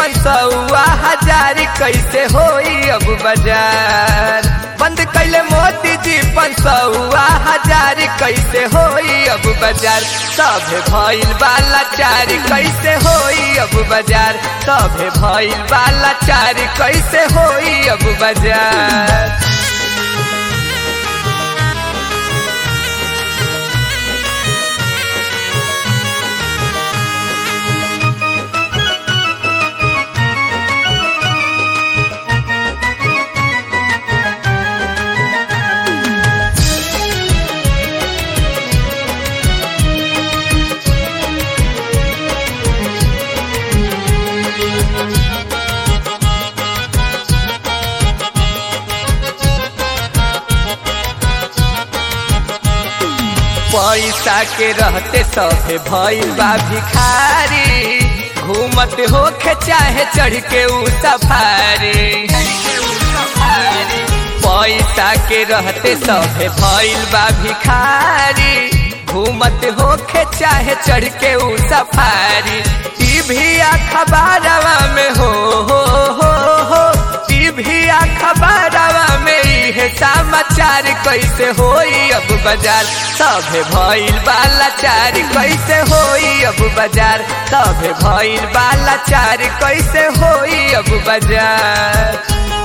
पंसौआ हजार कैसे होई अब बाजार बंद कैले मोदी जी पंसौआ हजार कैसे होई अब बाजार सभे भइल वाला चार कैसे होई अब बाजार सभे भइल वाला चार कैसे होई अब बाजार पैसा के रहते सभे भइल बा भिखारी घूमत होखे चाहे चढ़ के ऊ सफारी पैसा के रहते सभे भइल बा भिखारी घूमत होखे चाहे चढ़ के ऊ सफारी टीवी अखबारवा में हो हो हो हो टीवी अखबारवा में इहे समाचार कैसे होई अब बाजार सभे भइल वाला चार कैसे होई अब बाजार सभे भइल वाला चार कैसे होई अब बाजार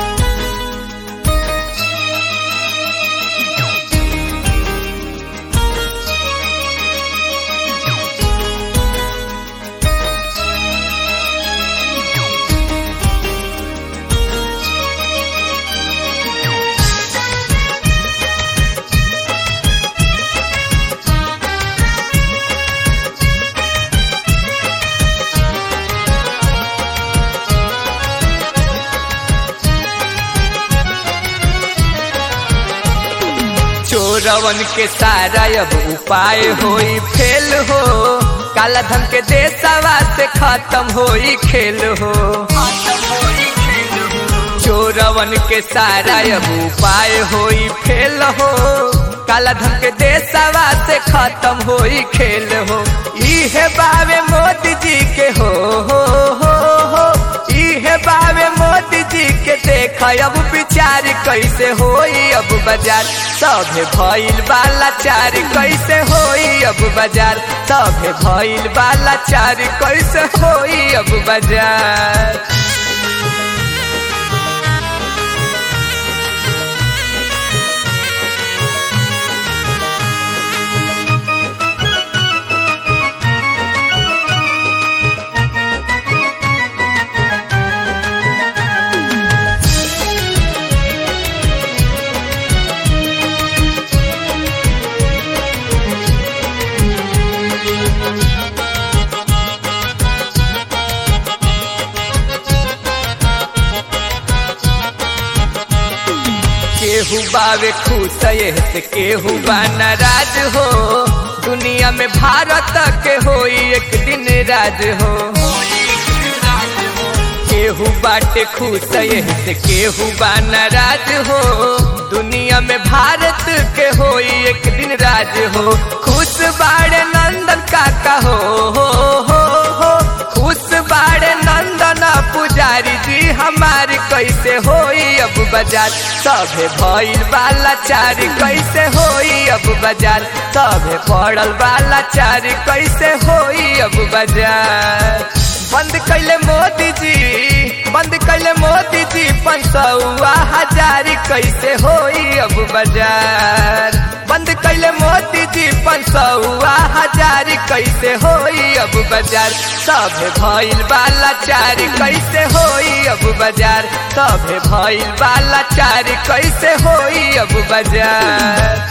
चोरवन के सारा अब उपाय होई फेल हो काला धन के देशवा से खत्म होई खेल हो चोरवन के सारा अब उपाय होई फेल हो काला धन के देशवा से खत्म होई खेल हो इहे बावे मोदी जी के हो हो हो हो इहे बावे मोदी जी के देख अब विचार कैसे होई अब बाजार सभे भइल वाला चार कैसे होई अब बाजार सभे भइल वाला चार कैसे होई अब बाजार केहू बावे खुश से केहू बा नाराज हो दुनिया में भारत के होई एक दिन राज हो केहू बाटे खुश से केहू बा नाराज हो दुनिया में भारत के होई एक दिन राज हो खुश बाड़े नंदन काका हो हो हो हो खुश बाड़े नंदन पुजारी जी हमारी कैसे होई अब बाजार सभे भइल वाला चार कैसे होई अब बाजार सभे पड़ल वाला चार कैसे होई अब बाजार बंद कैले मोदी जी बंद कैले मोदी जी पंसौआ हजार कैसे होई अब बाजार बंद कैले मोदी जी पंसौआ हजार कैसे होई अब बाजार सभे भइल वाला चार कैसे होई अब बाजार सभे भइल वाला चार कैसे होई अब बाजार